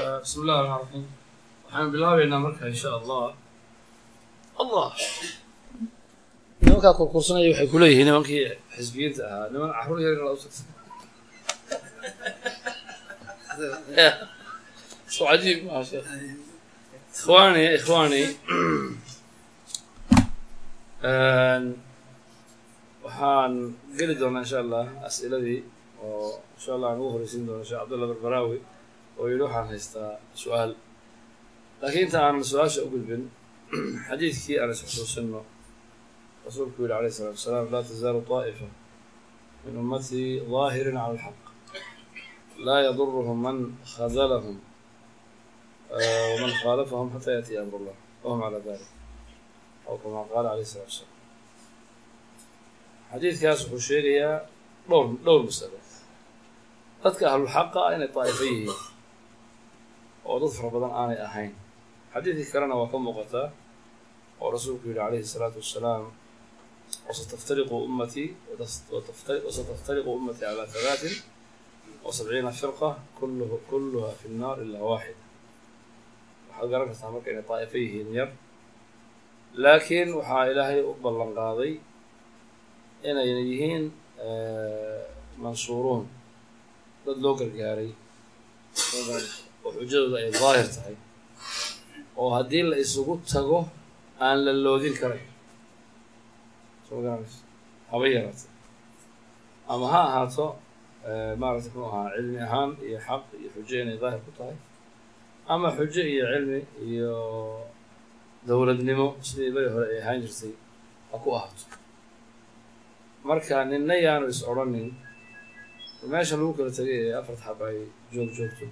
bismi illahi raxmaan raxiim waxaan bilaabeynaa marka insha allah allah nimankaa kurkursanaya waxay kuleeyihiin nimankii xisbiyiinta ahaa niman caruur yar la usugsa so cajiib maa sheekh ikhwaani ikhwaani waxaan geli doonaa insha allah as'iladii oo insha allah aan ugu horeysiin doono sheekh cabdullah barbaraawi oo yidhi waxaan haystaa su-aal laakiin inta aanan su-aasha u gudbin xadiidkii aan isxusuusino rasuulku yihi alayh الsalatu wasalaam laa tazaalu طaa'ifa min ummatii ظaahirin cala alxaq laa yaduruhum man khadalahum waman khaalafahum xata yaأtiya amr اllah wahum calى dalik aw kama qaala alayh الsalatu wasalaam xadiidkaas wuxuu sheegayaa dhowr dhowr masalo dadka ahlulxaqa inay daa'ifo yihiin oo dad fara badan aanay ahayn xadiidkii kalena waa ka muuqataa oo rasuulku yihi calayhi الsalaatu wassalaam wasataftariqu ummatii wasataftariqu ummatii calaa halaatin wa sabciina firqa kulluhu kulluha fi nnaar ilaa waaxida waxaad garan kartaa marka inay daa'ifo yihiin yar laakiin waxaa ilaahay u ballan qaaday inayna yihiin mansuuruun dad loo gargaaray oo xujadooda ay daahir tahay oo haddii la isugu tago aan la loodin karayn soo garanayso haba yaraata ama ha ahaato maarata muxuu ahaa cilmi ahaan iyo xaq iyo xujo inay daahir ku tahay ama xujo iyo cilmi iyo dowladnimo sidii beri hore ay ahaan jirtay ha ku ahaato marka ninna yaanu is odrhanin meesha lagu kala tegay ee afarta xaba ay joog joogto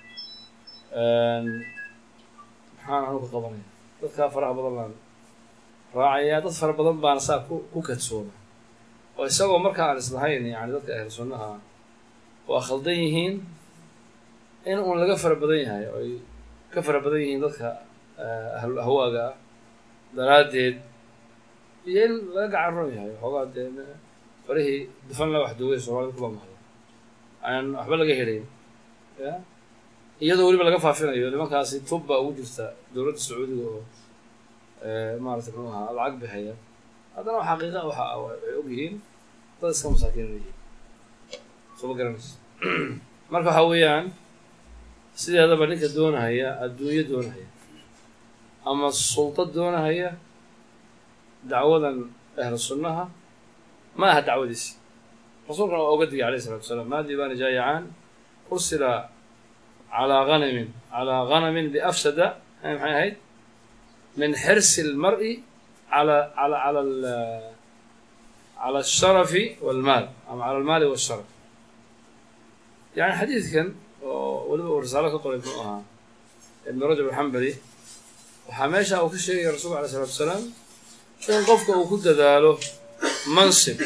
maxaan anu ka qabanaya dadkaa faraha badan baan raacayaa dad fara badan baana saa ku ku kadsooma oo isagoo marka aan islahayn yani dadka ahlu sunnaha waa khaldan yihiin in uun laga fara badan yahay oo ay ka fara badan yihiin dadka ahlul ahwaaga ah daraaddeed iyo in laga gacan ron yahay xoogaa dee farihii dufan la wax duugay soomaalida kula mahdo aan waxba laga helayn ya iyadoo weliba laga faafinayo nimankaasi tub baa ugu jirta dowladda sacuudiga oo maarata muxuu ahaa lacag bixaya haddana xaqiiqa waxa ay og yihiin dad iska masaakiin yihiin soo ma garanayso marka waxaa weeyaan sideedaba ninka doonahaya adduunyo doonahaya ama sulta doonahaya dacwadan ahlu sunnaha ma aha dacwadiisi rasuulkana waa oga digay alayh isalatu wasalaam maa diibaani jaayacaan ursila calaa hanamin calaa hanamin biafsada maxay ahayd min xirsi اlmar'i ala ala ala cala الsharafi wاlmaal ama cala almaali wالsharaf yani xadiidkan oo weliba uu risaalo ka qoray muxuu ahaa ibn rajab alxambali waxaa meesha uu ka sheegaya rasulka alay isalatu wasalaam in qofka uu ku dadaalo mansib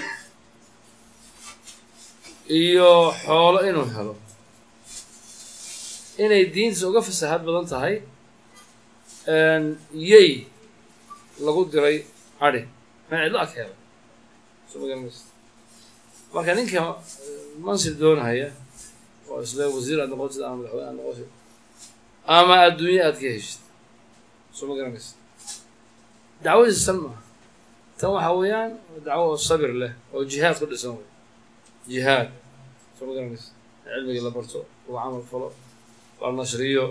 iyo xoolo inuu helo inay diintiisa uga fasaxad badan tahay yey lagu diray adhi meel cidlo ag heela soo magaranaysa marka ninka mansib doonahaya oo isle wasiir aad noqotid ama madaxweyne aad noqotid ama adduunye aad ka heshid soo ma garanaysa dacwadiisa san maaha tan waxaa weeyaan dacwo oo sabir leh oo jihaad ku dhisan wey jihaad soo ma garanaysa cilmigii la barto lagu camal falo la nashriyo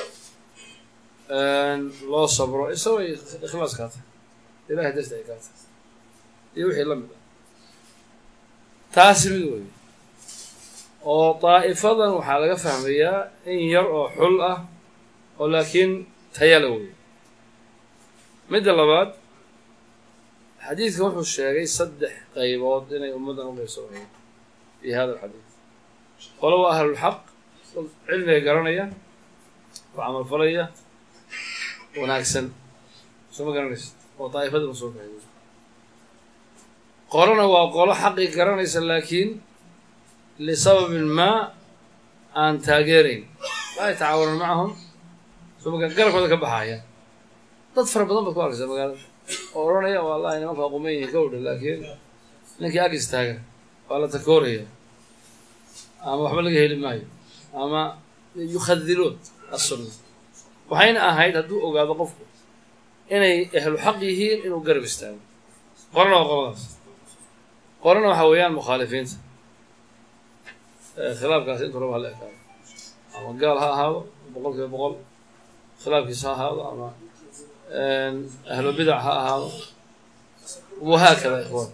loo sabro isagoo ikhlaas kaa tahay ilahay darti ay kaa tahay iyo wixii la mid ah taasi mid wey oo daa'ifadan waxaa laga fahmayaa in yar oo xul ah oo laakiin tayala wey midda labaad xadiidkan wuxuu sheegay saddex qaybood inay ummaddan u qaybsamayeen fi hada alxadiid qolo waa ahlulxaq cilmiga garanaya ku camalfalaya wanaagsan soo ma garanaysa oo daa'ifada ma soo baxay qolona waa qolo xaqii garanaysa laakiin lisababin maa aan taageerayn laa yatacaawanuun macahum soo maga garabkooda ka baxaya dad fara badan baad ku arkaysa magaalada oo odhanaya wallahi nimanka aquman yihiin ka odhan laakiin ninkii ag istaaga waa la takooraya ama waxba laga heli maayo ama yukhadiluun assunna waxayna ahayd hadduu ogaado qofku inay ahlu xaq yihiin inuu garab istaago qorana waa qoladaas qorana waxa weeyaan mukhaalifiinta khilaafkaasi intuu raba hala ekaado ama gaal ha ahaado boqol kiiba boqol khilaafkiisa ha ahaado ama ahlu bidac ha ahaado wahaakada ikhwan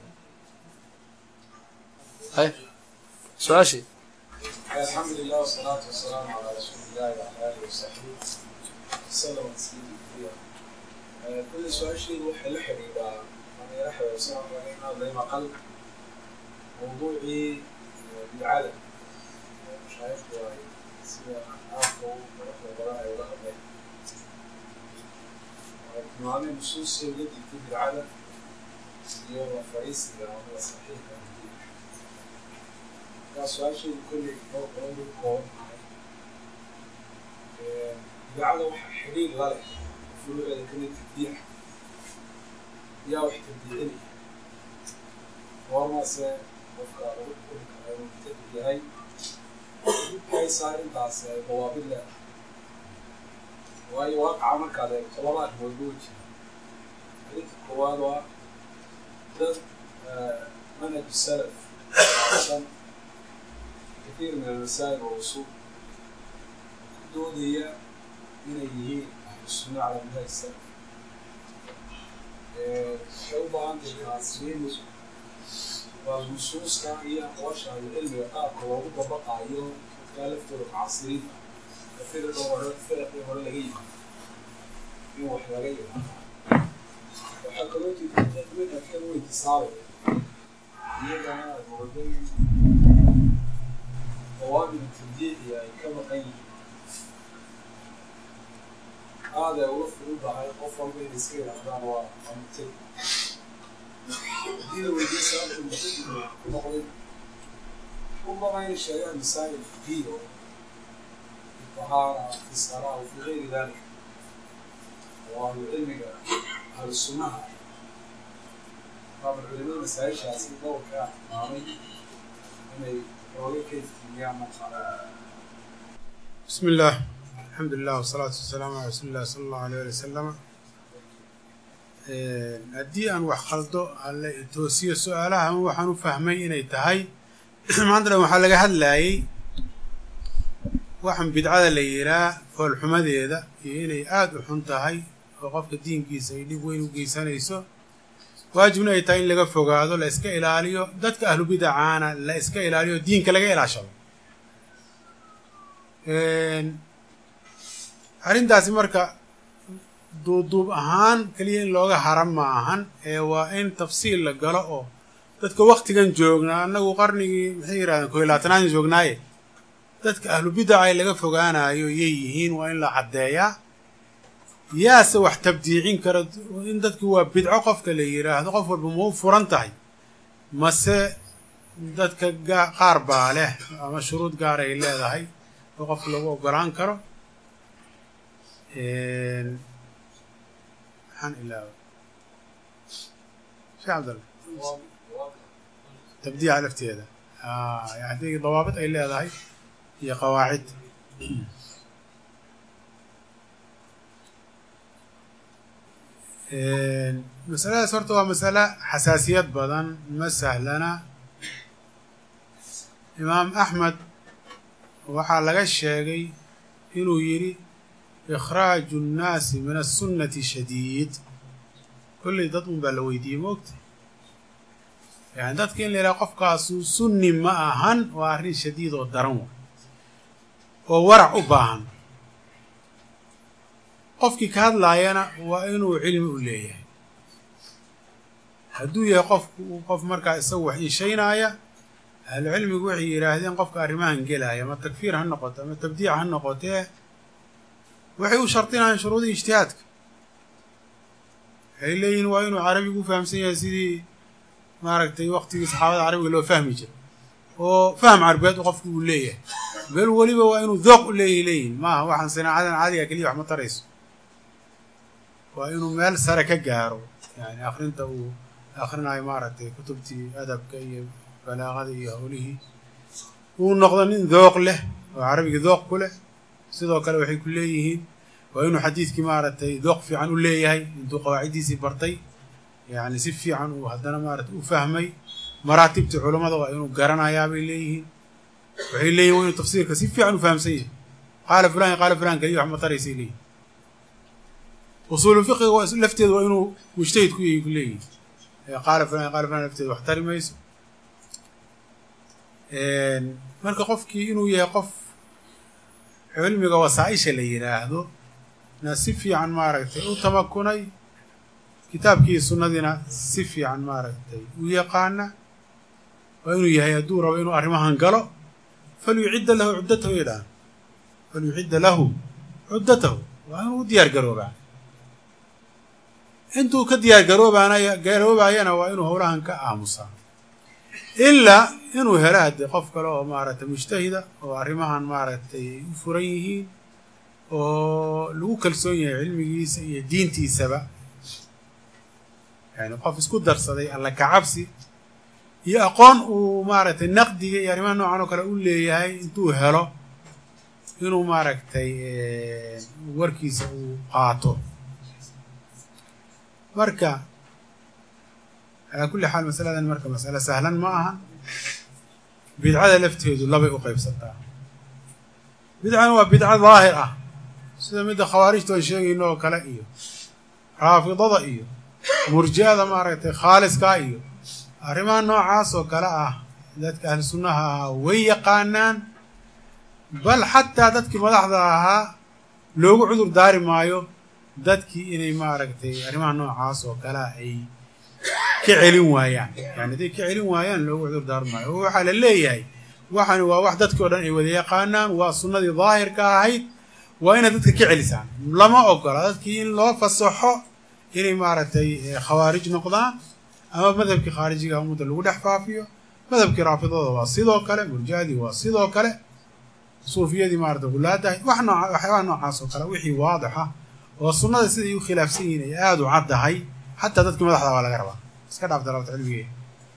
hay su-aashii الحمد لله والصلاة والسلام على رسول الله وعلى آله وصحبه وسلم تسليما كثيرا. كل سؤال شيء روح لحري بقى أنا يحيى وسام علينا زي ما قال موضوعي بالعالم مش عارف سوى آخر وروح وراء وراء بين معاني نصوص التي في العالم يوم فريسي هو صحيح waa su-aashayda kolley oo qoladu kooban tahay idaacada waxaa xidhiir la leh furuuceeda kamid tabdiica yaa wax tabdiicinaya goormase qofka lagu xukumi kara inuu mubtadi yahay haysaa intaas dawaabid leedahay waayo waaqaca markaad eegto laba arrimood buu jira arrinta koowaad waa dad manhaj salaf san كثير من المسائل والأصول دودية من هي أهل السنة على منهج السلف شوبة عند المعاصرين والنصوص كان هي أقواش على العلم يقاك ووضع بقى يوم مختلف طرق عصرين كثير دورات فرق ولا لقيه يوم واحد لقيه وحكروتي تتجد منها كانوا انتصاري هي أنا المردين قوابل التبديع يعني كما قيل هذا يوفر بها قفل بين السكين أخبار ومبتدئ دين ودي سألت المبتدئ كما قلت ربما يشرع مسائل الفقهية في الطهارة في الصلاة وفي غير ذلك وأهل العلم أهل السنة طبعا العلماء مسائل شاسين دور كان مامي بسم الله الحمد لله والصلاة والسلام على رسول الله صلى الله عليه وسلم haddii aan wax qaldo alle toosiyo su-aalaha ama waxaan u fahmay inay tahay maantana waxaa laga hadlayay waxaan bidcada la yihaa foolxumadeeda iyo inay aada u xun tahay oo qofka diinkiisa ay dhib weyn u geysanayso waajibna ay tahay in laga fogaado la iska ilaaliyo dadka ahlu bidacaana la iska ilaaliyo diinka laga ilaashado arrintaasi marka duubduub ahaan keliya in looga haran ma ahan ee waa in tafsiil la galo oo dadka waktigan joognaa annagu qarnigii maxay yidhahdeen koy labaatanaadin joognaaye dadka ahlu bidaca laga fogaanayo yay yihiin waa in la caddeeyaa yaase wax tabdiicin kara in dadki waa bidco qofka la yidhaahdo qof walba ma u furan tahay mase dadka qaar baa leh ama shuruud gaar ay leedahay oo qofka lagu ogolaan karo maxaan ilaawa shee cabdalla tabdiica lafteeda haddii dawaabid ay leedahay iyo qawaacid masaladaas horta waa masale xasaasiyad badan ma sahlana imaam axmed waxaa laga sheegay inuu yidhi ikhraaju nnaasi min aلsunnati shadiid kolley dad un baa la weydiiyey moogta yani dadka in la yidhaha qofkaasu sunni ma ahan waa arrin shadiid oo daran wa oo warac u baahan qofkii ka hadlaayana waa inuu cilmi u leeyahay hadduu yahay qofku qof markaa isagu wax iishaynaaya ahlu cilmigu waxay yidhaahdeen qofka arrimahan gelaya ama takfiir ha noqoto ama tabdiic ha noqotee waxay u shardinayaan shuruudii ijtihaadka waxay leeyihiin waa inuu carabigu u fahamsan yahay sidii maaragtay waktigii saxaabada carabiga loo fahmi jiray oo faham carbeed qofku uu leeyahay bel weliba waa inuu dooq u leeyahy leeyihin maaha waxaan sinaacadan caadiga keliya wax ma tarayso waa inuu meel sare ka gaaro yani akrinta uu akrinayo maaragtay kutubtii adabka iyo balaaqada iyo howlihii uu noqdo nin dooq leh oo carabigii dooq ku leh sidoo kale waxay ku leeyihiin waa inuu xadiidkii maaragtay dooq fiican u leeyahay intuu qawaaciddiisii bartay yacni si fiican uu haddana maaragtay u fahmay maraatibta culammada waa inuu garanayaa bay leeyihiin waxay leeyihin waa inuu tafsiirka si fiican u fahamsan yahay qaala fulan iyo qaala fulan keliya wax ma taraysay leeyihin usuulu fiqiga waa lafteeda waa inuu mujtahid ku yahay ku leeyihin qaala fulan iyo qaala fulan lafteeda wax tari mayso marka qofkii inuu yahay qof cilmiga wasaa-isha la yidhaahdo na si fiican maaragtay u tamakunay kitaabkii sunnadiina si fiican maaragtay u yaqaana waa inuu yahay hadduu rabo inuu arrimahan galo falyucidda lahu cuddatahu yidhaah falyucidda lahu cuddatahu waa inuu u diyaar garoobaa intuu ka diyaar garoobaanaya garoobaayana waa inuu howlahan ka aamusaa ilaa inuu helo haddii qof kale oo maaragtay mujtahida oo arrimahan maaragtay ay u furan yihiin oo lagu kalsoon yahay cilmigiisa iyo diintiisaba yani qof isku darsaday alla kacabsi iyo aqoon uu maaragtay naqdiga iyo arrimaha noocan oo kale u leeyahay intuu helo inuu maaragtay warkiisa uu qaato marka calaa kulli xaal masaladan marka masale sahlan ma aha bidcada lafteedu labay u qaybsantaa bidcana waa bidco daahir ah sida midda khawaarijta aan sheegayno oo kale iyo raafidada iyo murji'ada maaragtay khaaliskaa iyo arrimaha noocaas oo kale ah dadka ahlu sunnaha ahaa way yaqaanaan bal xataa dadkii madaxda ahaa loogu cudur daari maayo dadkii inay maaragtay arrimaha noocaas oo kalea ay ka celin waayaan yani hadday ka celin waayaan loogu cudur daari maayo oo waxaa la leeyahay waxani waa wax dadkii o dhan ay wada yaqaanaan waa sunnadii daahirka ahayd waa inaad dadka ka celisaan lama ogola dadkii in loo fasaxo inay maaragtay khawaarij noqdaan ama madhabkii khaarijiga ummadda lagu dhex faafiyo madhabkii raafidada waa sidoo kale murjahadii waa sidoo kale suufiyadii maarata gulaadahay wax nooca waxyaabaha noocaas oo kale wixii waadixa oo sunnada siday u khilaafsan yihiin ay aada u caddahay xataa dadkii madaxda waa laga rabaa iska dhaaf dalabta cilmigeeda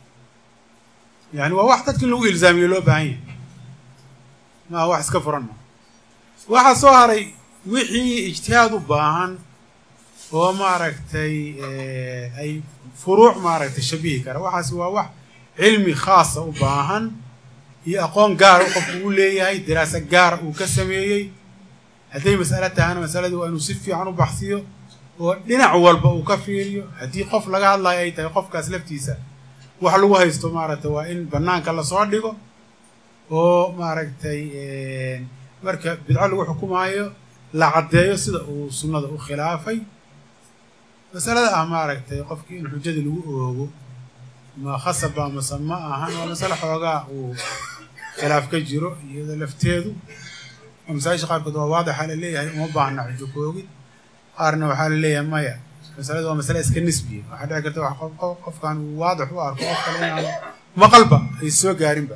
yani waa wax dadki in lagu ilzaamiyo loo baahan yahay maa wax iska furan ma waxaa soo haray wixii ijtihaad u baahan oo maaragtay ay furuuc maaragtay shabihi kara waxaas waa wax cilmi khaasa u baahan iyo aqoon gaara u qofku u leeyahay daraasa gaara uu ka sameeyey hadday mas'alo tahana masaladii waa inuu si fiican u baxsiyo oo dhinac walba uu ka fiiriyo haddii qof laga hadlayo ay tahay qofkaas laftiisa wax lagu haysto maaragtay waa in bannaanka lasoo dhigo oo maaragtay marka bidco lagu xukumaayo la caddeeyo sida uu sunnada u khilaafay masalada ah maaragtay qofkii in xujadii lagu oogo ma khasaba mase ma ahan waa masale xoogaa uu khilaaf ka jiro iyada lafteedu oo masaajisha qaarkood waa waadixa la leeyahay uma baahna xujo ku oogid qaarna waxaa la leeyahay maya masalada waa masale iska nisbiya waxaa dhici karta wax qofkan uu waadix u arko qof kale inaan maqalba ay soo gaarinba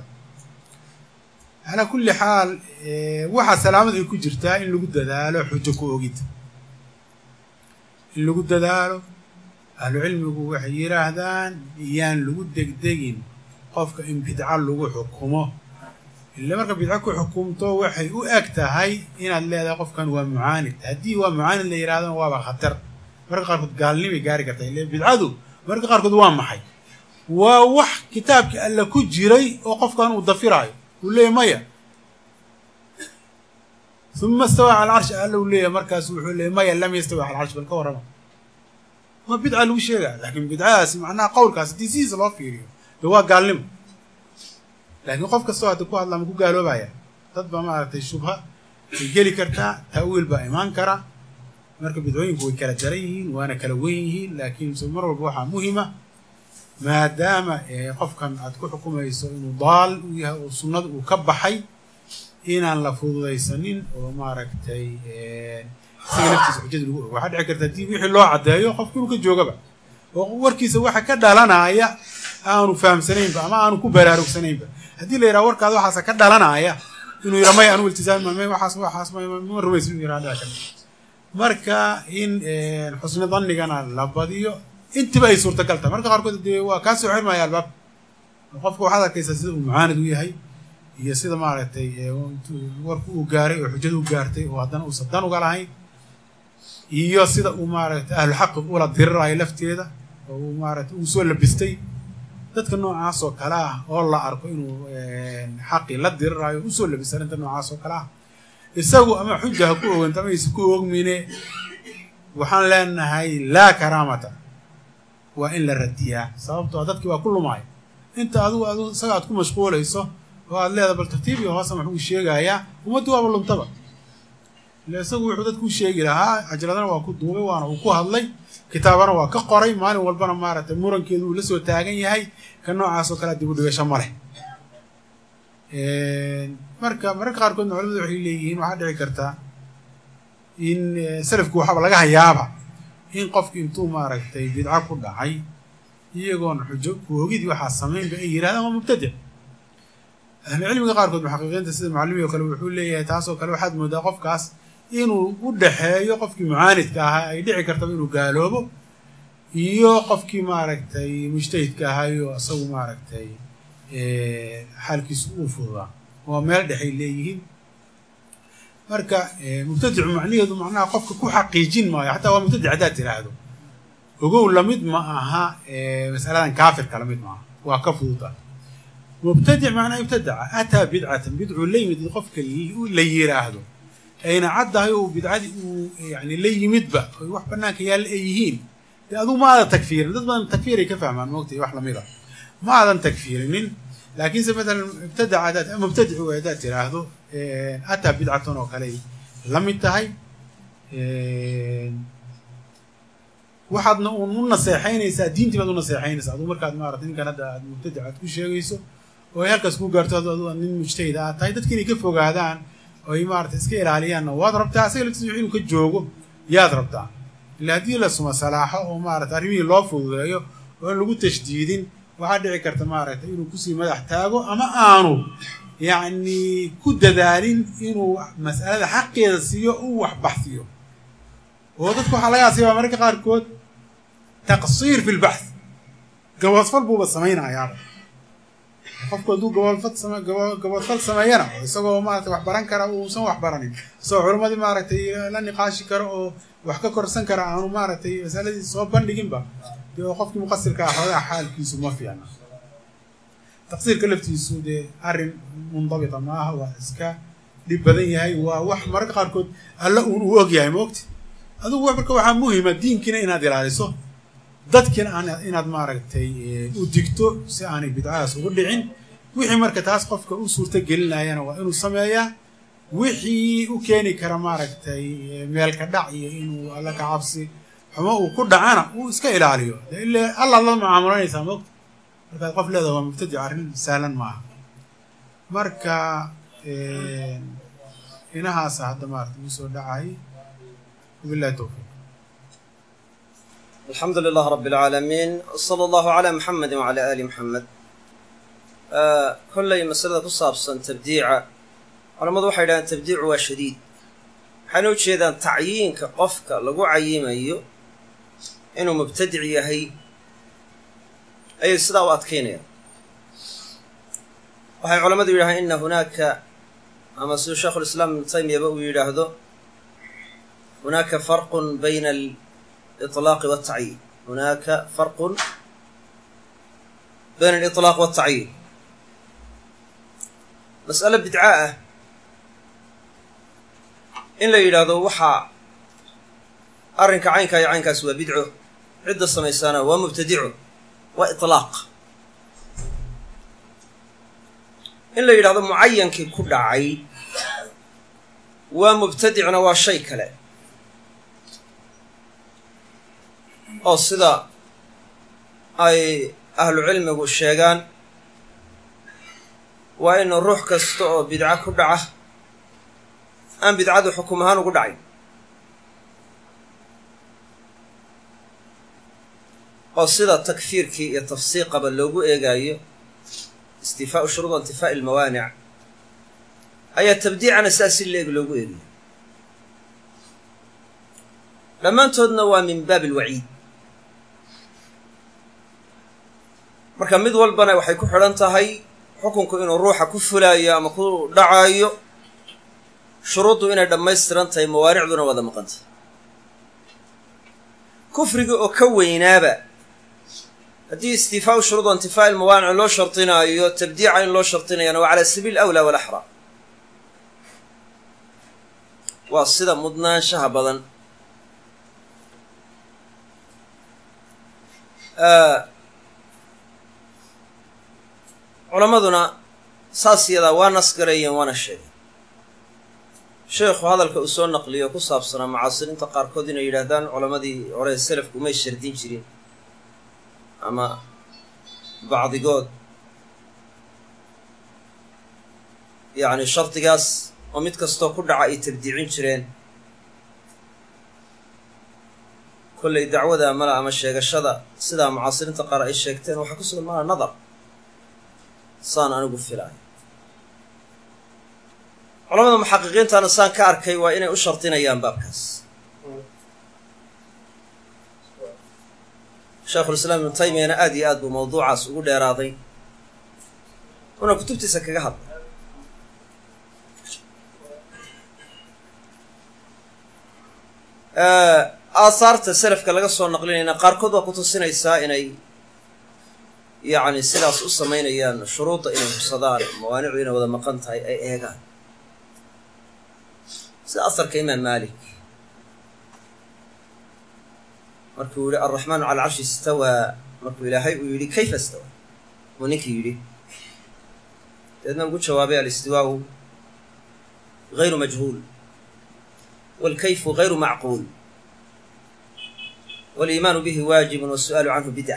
calaa kulli xaal waxaa salaamad ay ku jirtaa in lagu dadaalo xujo ku ogid in lagu dadaalo ahlu cilmigu waxay yidhaahdaan iyaan lagu degdegin qofka in bidco lagu xukumo ila marka bidco ku xukumto waxay u eg tahay inaad leedahay qofkan waa mucaanid haddii waa mucaanid la yidhahdona waaba khatar marka qaarkood gaalnimay gaari karta ile bidcadu marka qaarkood waa maxay waa wax kitaabkii alla ku jiray oo qofkan uu dafiraayo uu leeyahy maya uma istawaa cala alcarshi alla uu leeyahay markaasu wuxuu leeyay maya lam yastawi cala alcarshi bal ka warrama waa bidca lagu sheegaya laakiin bidcadaasi macnaha qowlkaas haddii sidiisa loo fiiriyo de waa gaalnimo laakiin qof kastoo hadda ku hadla ma ku gaaloobaya dad baa maaragtay shubha way geli kartaa ta'wiil baa imaan kara marka bidcooyinku way kala daran yihiin waana kala wen yihiin laakiin se mar walba waxaa muhima maadaama qofkan aad ku xukumayso inuu daal u yahay oo sunnada uu ka baxay inaan la fududaysanin oo maaragtay isaga naftiisa xujada lagu og waxaa dhici karta haddii wixii loo caddeeyo qofki inuu ka joogaba oo warkiisa waxa ka dhalanaya aanu fahamsanaynba ama aanu ku baraarugsanaynba haddii la yidhaha warkaada waxaasa ka dhalanaya inuu yidhaha maya anu iltisaami may waxaas waxaas ma rumaysa inuu yidhaha dhici karta marka in xusni dannigana la badiyo intiba ay suurtagal tahay marka qaarkood dee waa kaa soo xirmaya albaab qofka waxaad arkaysaa sida uu mucaanid u yahay iyo sida maaragtay warku uu gaaray oo xujadu u gaartay oo haddana uusan dan uga lahayn iyo sida uu maaragtay ahlu xaqi ula dirirayo lafteeda oo uu maaragtay uu soo labistay dadka noocaas oo kale ah oo la arko inuu xaqi la dirirayo usoo labistay arrinta noocaas oo kale ah isagu ama xuja ha ku oganta ama aysa ku ogmine waxaan leenahay laa karaamata waa in la radiyaa sababtoo dadkii waa ku lumaayo inta adigu adu isaga aad ku mashquulayso oo aad leedahay bal tartiib iyo hoose maxuu sheegayaa ummaddu waaba luntaba ile isagu wuxuu dadku sheegi lahaa cajaladana waa ku duubay waana uu ku hadlay kitaabana waa ka qoray maalin walbana maaragtay murankeedu uu la soo taagan yahay ka noocaas oo kalea dib u dhigasho ma leh marka mararka qaarkoodna culamadu waxay leeyihiin waxaa dhici kartaa in salafku waxaaba laga hayaaba in qofki intuu maaragtay bidco ku dhacay iyagoon xujo kuogidii waxaa samaynba ay yidhahdaan waa mubtadic ahlucilmiga qaarkood muxaqiqiinta sida mucalimi o kale wuxuu leeyahay taasoo kale waxaad moodaa qofkaas inuu u dhexeeyo qofkii mucaanidka ahaa ay dhici kartaba inuu gaaloobo iyo qofkii maaragtay mujtahidka ahaayo isagu maaragtay xaalkiisu uu fududaa waa meel dhexay leeyihiin marka mubtadicu macnaheedu macnaha qofka ku xaqiijin maayo xataa waa mubtadic haddaad tiraahdo ogow lamid ma aha masaladan kaafirka lamid maaha waa ka fududa mubtadic macnaa ibtadaca ataa bidcatan bidcuu la yimid qofka la yiraahdo ayna caddahay oo bidcadii uu yani la yimidba oy wax banaanka yaalla ay yihiin dee adugu ma aadan takfiirin dad badan takfiiray ka fahmaan moogtay wax lamid a ma aadan takfiirinin laakiinse matalan ibtadaca hadaad mubtadicu haddaad tiraahdo ataa bidcatan oo kale la mid tahay waxaadna uun u naseexaynaysaa diintii baad u naseexaynaysaa aduu markaad maarata ninkan hadda aad mubtadic aad ku sheegayso oo ay halkaas ku gaarto adu nin mujtahid aad tahay dadki inay ka fogaadaan oo ay maarata iska ilaaliyaanna waad rabtaa asaga laftiisa inuu ka joogo yaad rabtaa ila haddii la suma salaaxo oo maarata arrimihii loo fududeeyo oo aan lagu tashdiidin waxaa dhici karta maaragta inuu kusii madax taago ama aanu yacni ku dadaalin inuu mas'alada xaqeeda siiyo uu wax baxsiyo oo dadku waxaa laga asiibaa mararka qaarkood taqsiir fi lbaxth gaboodfal buuba samaynayaaba qofku hadduu gaboodfal same gaboodfal sameeyana oo isagoo maarata wax baran kara uusan wax baranin isagoo culammadii maaragtay la niqaashi karo oo wax ka korsan kara aanu maaragtay masaladii soo bandhiginba dee oo qofkii muqasirka ah xoogaa xaalkiisu ma fiicna taqsiirka laftiisu dee arrin mundabita maaha waa iska dhib badan yahay waa wax mararka qaarkood alla uun uu og yahay maogti adugu marka waxaa muhima diinkiina inaad ilaaliso dadkiina inaad maaragtay u digto si aanay bidcadaas ugu dhicin wixii marka taas qofka u suurto gelinayana waa inuu sameeyaa wixii u keeni kara maaragtay meelka dhac iyo inuu alla ka cabsi xumo uu ku dhacana uu iska ilaaliyo de ila allaad la mucaamulanaysaa mogta markaad qof leedaha waa mubtadic arrin sahlan maaha marka inahaasa hadda maarata ugu soo dhacay wabillahi towfiiq alxamdu lilah rab اlcaalamiin slى allahu عalى muxamedi wعalى ali muxamed kollay masalada ku saabsan tabdiica culammadu waxay yidhahdeen tabdiicu waa shadiid waxayna u jeedaan tacyiinka qofka lagu cayimayo inuu mubtadic yahay ayay sidaa u adkaynayaan waxay culammadu yidhahdeen ina hunaaka ama siduu sheikhu lislaam ibnu taymiyaba uu yidhaahdo hunaaka farqun bayna aliطlaaqi waltacyiin hunaaka farqun bayna aliطlaaq waltacyiin mas'alo bidca ah in la yidhaahdo waxaa arrinka caynkaa iyo caynkaas waa bidco cidda samaysaana waa mubtadico waa iطlaaq in la yidhahdo mucayankii ku dhacay waa mubtadicna waa shay kale oo sida ay ahlu cilmigu sheegaan waa inu ruux kasta oo bidco ku dhaca aan bidcadu xukum ahaan ugu dhacayn oo sida takfiirkii iyo tafsiiqaba loogu eegaayo istifaau shuruud intifaa'i almawaanic ayaa tabdiicana sidaas si leeg loogu eegayo dhammaantoodna waa min baab alwaciid marka mid walbana waxay ku xidhan tahay xukunku inuu ruuxa ku fulaayo ama ku dhacayo shuruuddu inay dhammaystiran tahay mawaanicduna wada maqantay kufriga oo ka weynaaba haddii istiifaau shuruud o intifaa'i ilmawaanic loo shardinaayo tabdiica in loo shardinayana waa cala sabiil awlaa walaxraa waa sida mudnaanshaha badan culammaduna saas yadaa waa nasgareeyeen waana sheegeen sheekhu hadalka uu soo naqliyo ku saabsanaa mucaasiriinta qaarkood inay yidhaahdaan culammadii hore selafku may shardin jirin ama bacdigood yacni shardigaas oo mid kastoo ku dhaca ay tabdiicin jireen kollay dacwada mala ama sheegashada sidaa mucaasiriinta qaar ay sheegteen waxaa ku sugan mala nadar saan anigu filaayo culamada muxaqiqiintana saan ka arkay waa inay u shardinayaan baabkaas sheekhulislaam ibnu taymiyana aad iyo aad buu mawduucaas ugu dheeraaday una kutubtiisa kaga hadlay aahaarta selafka laga soo naqlinayna qaarkood waa ku tusinaysaa inay yacni sidaas u samaynayaan shuruudda inay hubsadaan mawaanicdu inay wada maqan tahay ay eegaan sida asarka imaam maalik markuu yihi alraxmaanu cala alcarshi istawaa markuu ilaahay uu yidhi kayfa istawaa uu ninkii yidhi deedna ugu jawaabay alistiwaau gayru majhuul waalkayfu gayru macquul waliimaanu bihi waajibun wasu'aalu canhu bidca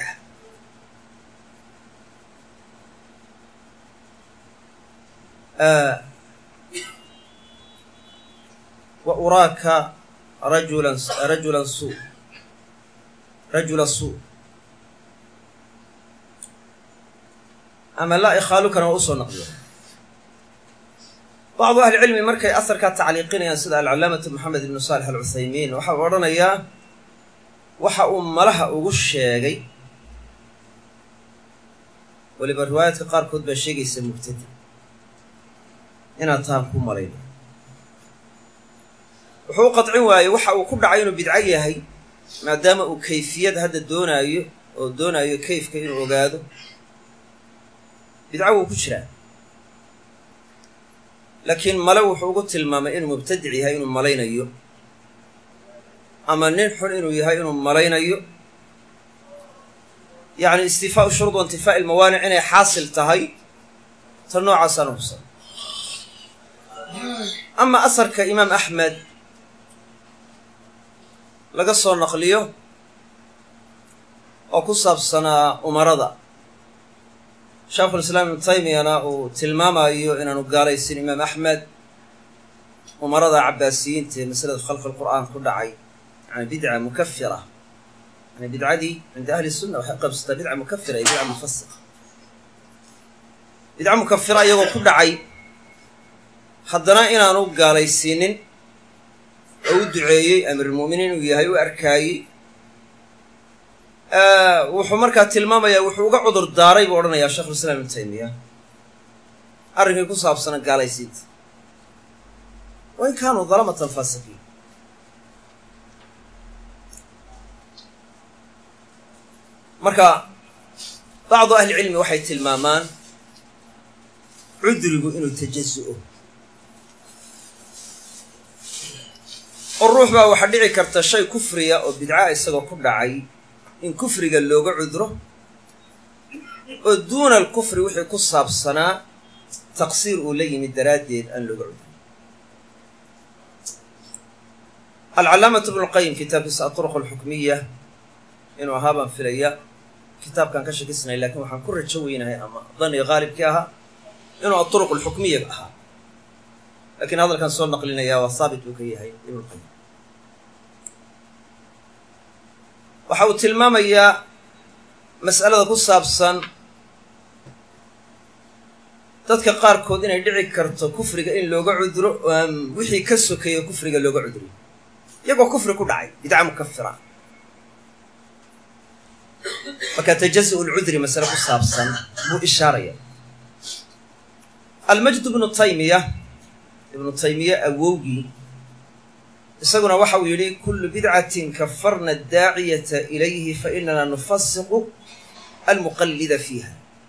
wa uraaka rajulan rajulan suu rajula suu ama laa ikhaalukana waa usoo naqliya bacdu ahli cilmi markay asarkaa tacliiqinayaan sida alcalaamatu moxamed ibnu saalix alcuthaymiin waxau odhanayaa waxa uu malaha ugu sheegay weliba riwaayaadka qaarkood baa sheegaysa mubtadi inaad taan ku malayno wuxuu u qadcin waayey waxa uu ku dhacay inuu bidco yahay maadaama uu kayfiyad hadda doonaayo oo doonaayo kayfka inuu ogaado bidco wuu ku jiraa laakiin male wuxuu ugu tilmaamay inuu mubtadic yahay inuu malaynayo ama nin xun inuu yahay inuu malaynayo yacni istifaau shuruud wa intifaa'i ilmawaanic inay xaasil tahay ta noocaasaan hubsan ama asarka imaam axmed laga soo naqliyo oo ku saabsanaa umarada sheekhulislaam ibnu taymiyana uu tilmaamayo inaanu gaalaysin imaam axmed umarada cabbaasiyiinta ee masalada khalqi lqur'aan ku dhacay yani bidca mukafira yani bidcadii cinda ahli sunna waxay qabsataa bidca mukafira iyo bidca mufasiqa bidca mukafira iyagoo ku dhacay haddana inaanu gaalaysiinin oo u duceeyey amiirulmu'miniin inuu yahay u arkaayey wuxuu markaa tilmaamayaa wuxuu uga cudur daaray buu odhanayaa sheekhulislaam ibnu taymiya arrinkii ku saabsana gaalaysiinta wa in kaanuu dalamatan faasiqiin marka bacdu ahli cilmi waxay tilmaamaan cudrigu inuu tajazu'o oo ruux baa waxaa dhici karta shay kufriya oo bidca isagoo ku dhacay in kufriga looga cudro oo duuna alkufri wixii ku saabsanaa taqsiir uu la yimid daraaddeed aan looga cudro alcalaamatu ibnulqayim kitaabkiisa aطuruq alxukmiya inuu ahaa baan filaya kitaabkaan ka shakisnay lakiin waxaan ku rajo weynahay ama daniga qaalibkii ahaa inuu aطuruq alxukmiya ahaa lakiin hadalkan soo naqlinayaa waa haabit buu ka yahay ibnulqayim waxa uu tilmaamayaa mas'alada ku saabsan dadka qaarkood inay dhici karto kufriga in looga cudro oo aan wixii ka sokeeyo kufriga looga cudriyo iyagoo kufri ku dhacay bidca mukafira marka tajazu lcudri masale ku saabsan buu ishaaraya almajd ibnu taymiya ibnu taymiya awowgii isaguna waxa uu yidhi kullu bidcatin kafarna addaaciyata ilayhi fainana nufasiqu almuqallida fiiha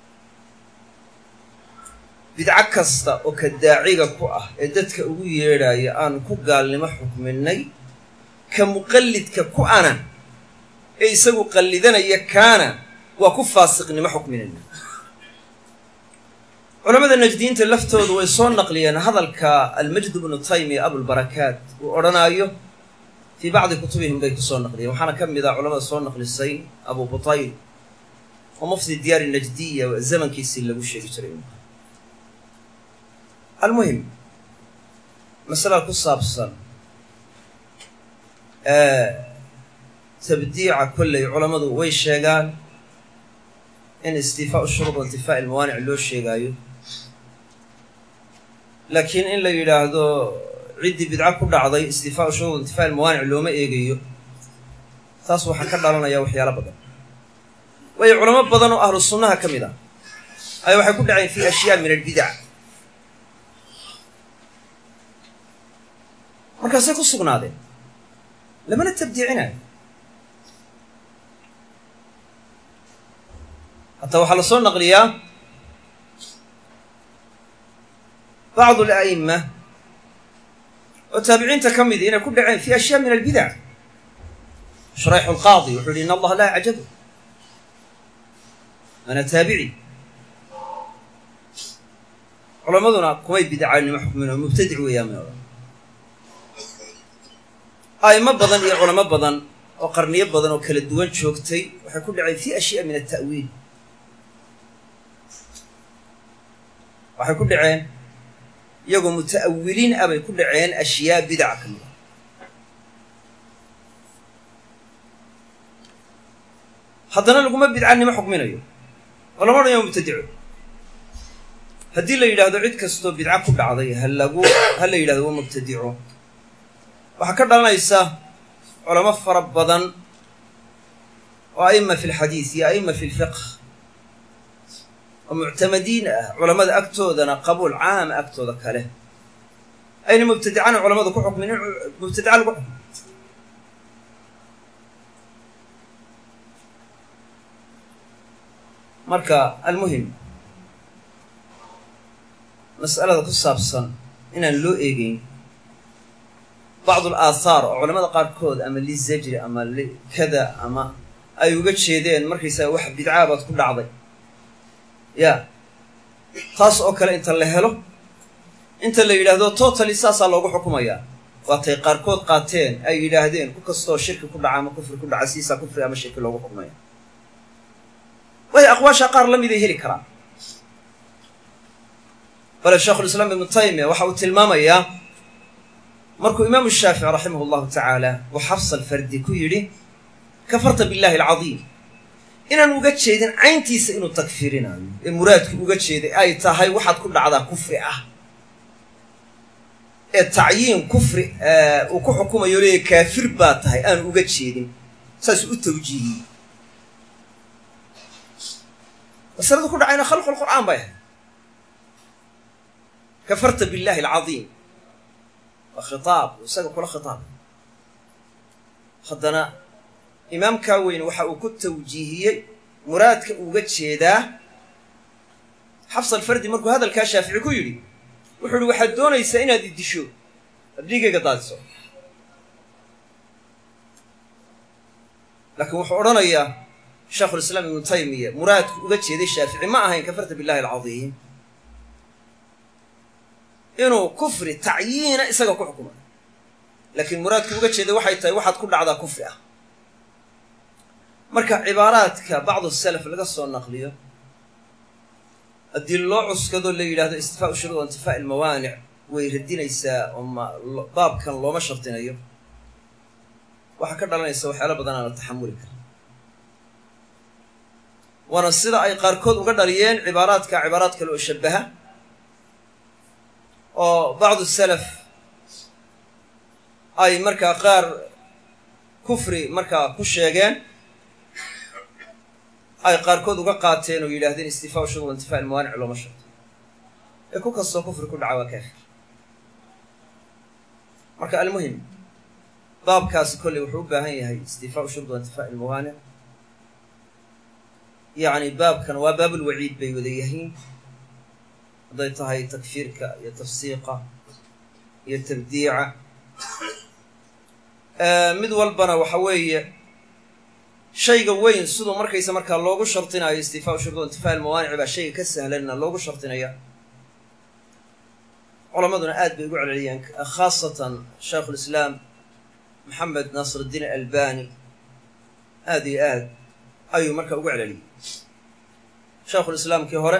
bidco kasta oo ka daaciga ku ah ee dadka ugu yeedhaya aanu ku gaalnimo xukminay ka muqallidka ku ana ee isagu qallidanaya kaana waa ku faasiqnimo xukminayna culamada najdiyiinta laftoodu way soo naqliyeen hadalka almajd bnu taymiya abulbarakaat uu odhanaayo fii bacdi kutubihim bay kusoo naqliyeen waxaana ka mid ah culamada soo naqlisay abu butayl oo mufti diyaari najdiya zamankiisii lagu sheegi jiray almuhim masalada ku saabsan tabdiica kolley culammadu way sheegaan in istifaau shuruud intifaa'i ilmawaanic loo sheegaayo laakiin in la yidhaahdo ciddii bidco ku dhacday istifaau shuruud intifaa'i ilmawaanic looma eegayo taas waxaa ka dhalanaya waxyaalo badan waayo culamo badan oo ahlu sunnaha ka mid ah ayaa waxay ku dhaceen fi ashyaa min albidac markaasay ku sugnaadeen lamana tabdiicinayo hataa waxaa la soo naqliyaa bacdu ala'ima oo taabiciinta ka midi inay ku dhaceen fi ashyaa min albidac shurayxu lqaadi wuxuu yihi in allaha laa acjabu ana taabici culammaduna kumay bidcaanimo xukmin oo mubtadic weeyaan may odhan a'imo badan iyo culamo badan oo qarniyo badan oo kala duwan joogtay waxay ku dhaceen fi ashyaa min alta'wiil waxay ku dhaceen iyagoo muta'awiliin ah bay ku dhaceen ashyaa bidaca ka mid a haddana laguma bidcanimo xukminayo oo lama odhanayo mubtadico haddii la yidhaahdo cid kastoo bidco ku dhacday ha lagu ha la yidhahdo waa mubtadico waxaa ka dhalanaysa culamo fara badan oo a'ima fi lxadiid iyo a'ima fi lfiqh oo muctamadiin ah culamada agtoodana qabuul caama agtooda kale ayna mubtadicana culamadu ku xukmin in mubtadica lagu xukmo marka almuhim mas'alada ku saabsan inaan loo eegeyn bacdu alaahaar oo culamada qaarkood ama lizajri ama likada ama ay uga jeedeen markaysaga wax bidcaa baad ku dhacday ya taas oo kale inta la helo inta la yidhaahdo totally saasaa loogu xukumayaa waatay qaarkood qaateen ay yidhaahdeen ku kastoo shirki ku dhaca ama kufri ku dhaca siisaa kufri ama shirki loogu xukumaya waayo aqwaasha qaar la miday heli karaan bale sheikhulislaam ibnu taymiya waxa uu tilmaamayaa markuu imaamu shaafici raximah allahu tacaala uu xafsa alfardi ku yidhi kafarta billahi alcadiim inaan uga jeedin cayntiisa inuu takfiirinayo ee muraadku uga jeeday ay tahay waxaad ku dhacdaa kufri ah ee tacyiin kufri uu ku xukumayo leeya kaafir baa tahay aanu uga jeedin saasuu u tawjiihiyey masaladu ku dhacayna khalqu lqur'aan bay ahayd kafarta billahi alcadiim waa khitaab isaga kula khitaab haddana imaamkaa weyne waxa uu ku tawjiihiyey muraadka uga jeedaa xafs alfardi markuu hadalkaa shaafici ku yidhi wuxuu ihi waxaad doonaysaa inaad iddisho ad dhiigayga daadiso laakiin wuxuu odhanayaa sheikhulislaam ibnu taymiya muraadku uga jeeday shaafici ma ahayn kafarta billahi alcadiim inuu kufri tacyiina isaga ku xukumay laakiin muraadku uga jeeday waxay tahay waxaad ku dhacdaa kufri ah marka cibaaraadka bacdu salaf laga soo naqliyo haddii loo cuskado la yidhahdo istifaau shuruud intifaa'i ilmawaanic way radinaysaa oo ma baabkan looma shardinayo waxaa ka dhalanaysa waxyaalo badan aan la taxamuli karin waana sida ay qaarkood uga dhaliyeen cibaaraadka cibaaraad kale oo shabaha oo bacdu salaf ay markaa qaar kufri markaa ku sheegeen ay qaarkood uga qaateen oo yidhahdeen istifaau shuruud intifaa ilmawaanic looma sharto ee ku kastoo kufri ku dhaca waa kaafir marka almuhim baabkaasi kolley wuxuu u baahan yahay istifaau shurd wa intifaa ilmawaanic yacni baabkan waa baabulwaciid bay wada yihiin hadday tahay takfiirka iyo tafsiiqa iyo tabdiica mid walbana waxa weeye shayga weyn siduu markaysa markaa loogu shardinayo istifaau shurud wa intifaa ilmawaanici baa shayga ka sahlanna loogu shardinaya culamaduna aad bay ugu celceliyeen khaasatan shaykhulislaam maxamed naasir iddiin albani aad iyo aad ayuu marka ugu celceliyey shaykhulislaamkii hore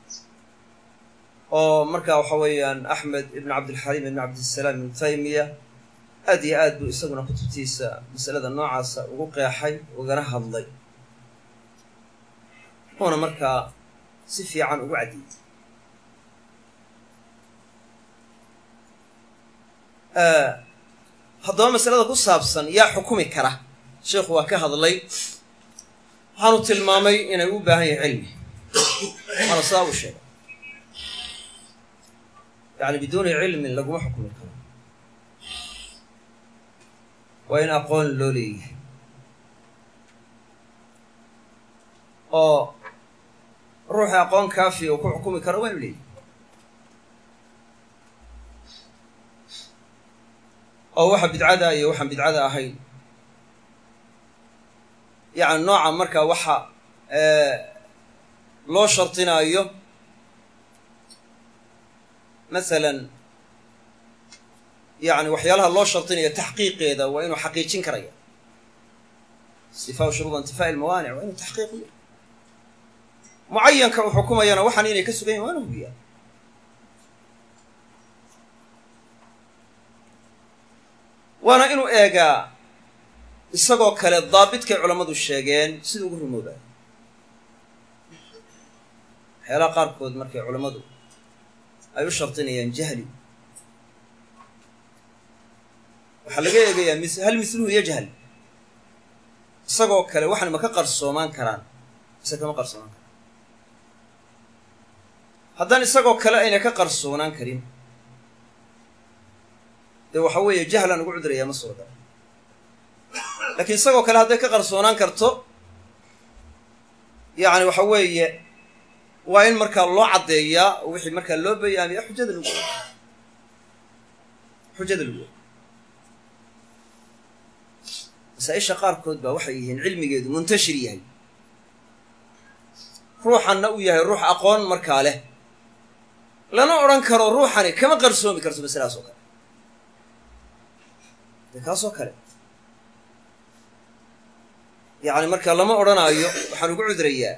oo markaa waxa weeyaan axmed ibn cabdilxaliim ibn cabdisalaam ibn taymiya aad iyo aad buu isaguna kutubtiisa masalada noocaasa ugu qeexay ugana hadlay uuna markaa si fiican ugu cadiyey haddaba masalada ku saabsan yaa xukumi kara sheikhu waa ka hadlay waxaanu tilmaamay inay u baahan yahay cilmi waana sidaa uu sheegay yani biduuni cilmin laguma xukumi karo waa in aqoon loo leeyahay oo ruuxi aqoon kaafiya uu ku xukumi karo waa inu leeyahay oo waxa bidcada iyo waxaan bidcada ahayn yacni nooca markaa waxa loo shardinaayo masalan yani waxyaalaha loo shardinayo taxqiiqeeda waa inuu xaqiijin karaya istifaa shuruud intifaa ilmawaanic waa inuu taxqiiqiyo mucayanka uu xukumayana waxaan inay ka sugan yahin waa inu hubiyaa waana inuu eegaa isagoo kale daabidkay culammadu sheegeen siduu ugu rumoobayo waxyaalaha qaarkood markay culammadu ay u shardinayaan jahli waxaa laga eegayaa mis hal misluhu yajhal isagoo kale waxan ma ka qarsoomaan karaan mise kama qarsoomaan karaan haddaan isagoo kale ayna ka qarsoonaan karin dee waxa weeye jahlan ugu cudurayaa ma suuragal laakiin isagoo kale hadday ka qarsoonaan karto yacni waxa weeye waa in markaa loo caddeeyaa oo wixii markaa loo bayaamiya xujada lagu xujada lagu masaa-isha qaarkood baa waxay yihiin cilmigeedu muntashir yahay ruuxanna uu yahay ruux aqoon markaa leh lana odhan karo ruuxani kama qarsoomi karto masaladaas oo kale de kaasoo kale yacni marka lama odhanaayo waxaan ugu cudrayaa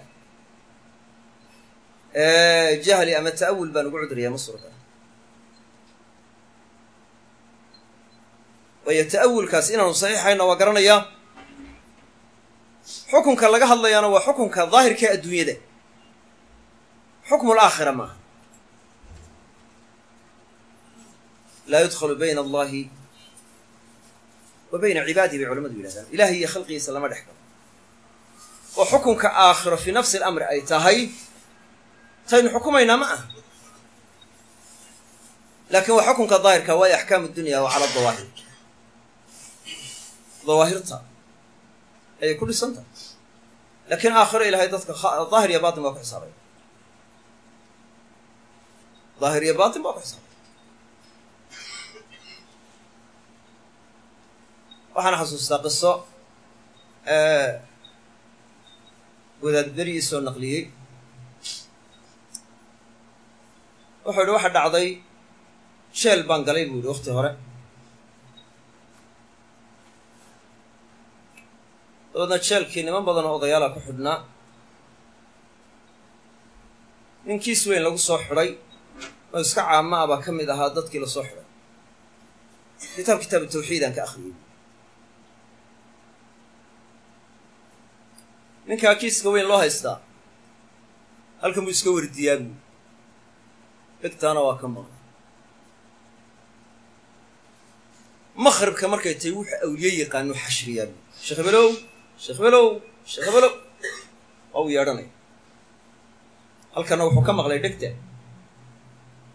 jahli ama ta'awul baan ugu cudrayaa ma suuragal waayo ta'awulkaas inaanu saxiixayna waa garanayaa xukunka laga hadlayaana waa xukunka daahirka adduunyada xukmu alaakhira maaha laa yudkhalu bayna allahi wa bayna cibaadihi bay culamadu yidhahdaan ilahay iyo khalqigiisa lama dhex galo oo xukunka aakhiro fii nafsi alamri ay tahay taynu xukumaynaa ma aha laakiin waa xukunka daahirka waayo axkaamu dunya waa cala dawaahir dawaahirta ayay ku dhisan tahay laakiin aakhiro ilahay dadka daahir iyo batin baa ku xisaabaya daahir iyo batin baa ku xisaabaya waxaan xasuustaa qiso wadaad berigii soo naqliyey wuxuu yihi waxa dhacday jeel baan galay buu yihi wakti hore dabeedna jeelkii niman badan oo odayaala ku xidhnaa nin kiis weyn lagu soo xidhay oo iska caama ah baa ka mid ahaa dadkii lasoo xidhay kitaab kitaabu tawxiidaan ka akhriyey ninkaa kiiska weyn loo haystaa halkan buu iska wardiyaa buu dhegtaana waa ka maqla maqribka markay tahay wuxuu awliye yaqaanu xashriyaa buu sheekh hebelow sheekh hebelow sheekh hebelow waa uu yeedhanaya halkanna wuxuu ka maqlay dhegta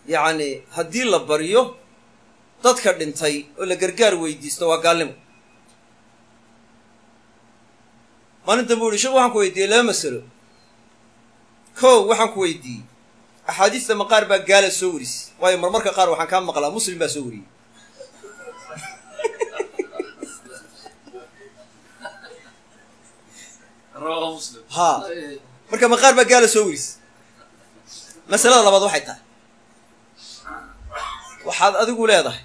yacni haddii la baryo dadka dhintay oo la gargaar weydiisto waa gaalnimo maalin dambe u yihi sheekh waxaan ku weydiiyey laba masalo kow waxaan ku weydiiyey axaadiista maqaar baa gaala soo warisay waayo marmarka qaar waxaan kaa maqlaa muslim baa soo wariyey haa marka maqaar baa gaala soo warisay masalada labaad waxay tahay waxaad adigu leedahay